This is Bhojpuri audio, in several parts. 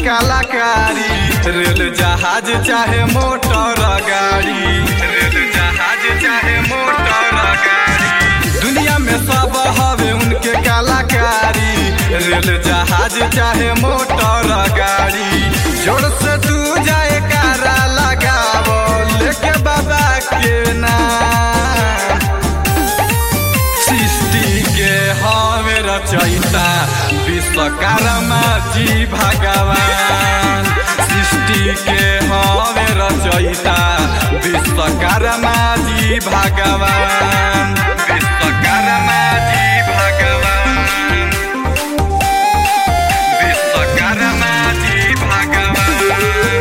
कलाकारी रेल जहाज चाहे मोटर गाड़ी रेल जहाज चाहे मोटर गाड़ी दुनिया में सब हवे उनके कलाकारी रेल जहाज चाहे मोटर गाड़ी जोर से तू जाए कारा लगावो लेके बाबा के नाम सृष्टि के हवे रचयिता विश्वकर्मा जी भगवान सृष्टि के हवे रचयिता विश्वकर्मा जी भगवान विश्वकर्मा जी भगवान विश्वकर्मा जी भगवान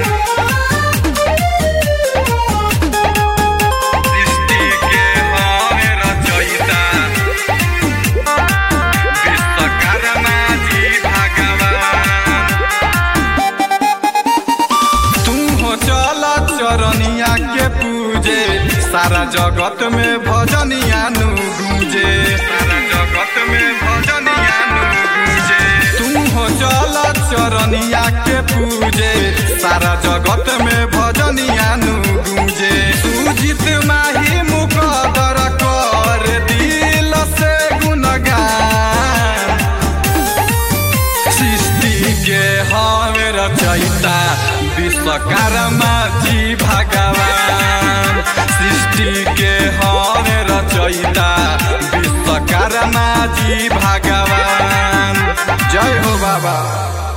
सृष्टि के हवे रचयिता विश्वकर्मा जी भगवान तू हो चल चरनिया के पूजे सारा जगत में भजनिया नु गूंजे सारा जगत में भजनिया नु गूंजे तू हो चल चरनिया के पूजे सारा जगत में भजनिया नु गूंजे सुजित माही मुकदर कर दिल से गुणगान सृष्टि के हवे रचयिता विश्वकर्मा जी भगवान सृष्टि के हवे रचयिता विश्वकर्मा जी भगवान जय हो बाबा